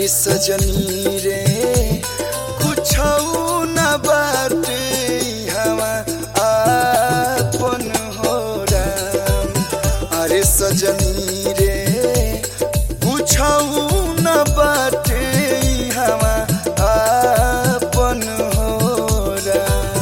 अरे सजनी रे कुछ न बाटे हवा आपन हो राम अरे सजनी रे कुछ न बाटे हवा आपन हो राम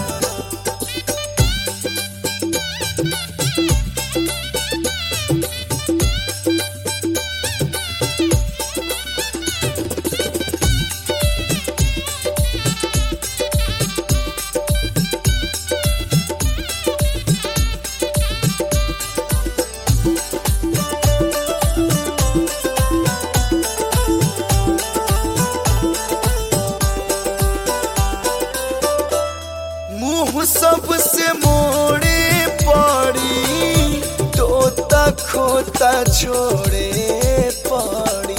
मुंह सबसे मोड़े पड़ी तोता खोता छोड़े पड़ी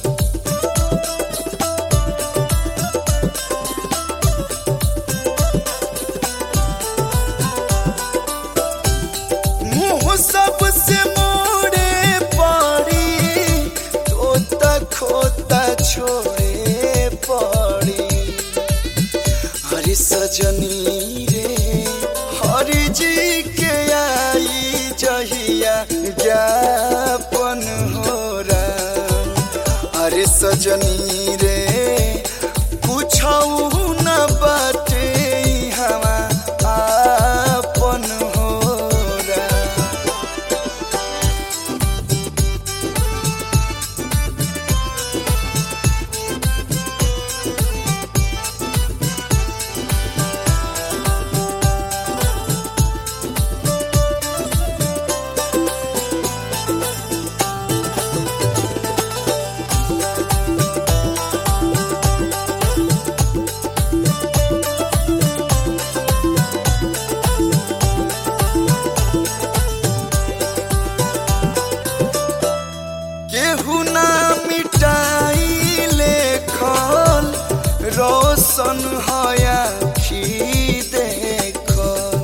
मुंह सबसे मोड़े पड़ी तोता खोता छोड़े पड़ी हरि सजनी रे हरि जी के आई जहिया ज्ञापन हो राम हरि सजनी रे कुछ न बाटे हवा आपन हो राम केहू ना मिटाई लेखल रोशन हया खी देखल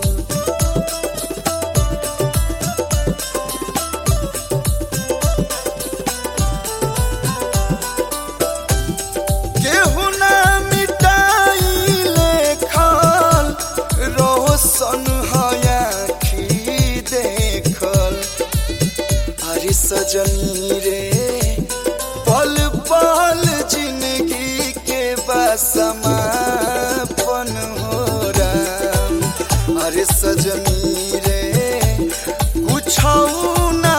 केहू ना मिटाई लेखल रोशन हया खी देखल अरे सजनी रे पल पल जिंदगी के बसमापन हो राम अरे सजनी रे कुछ न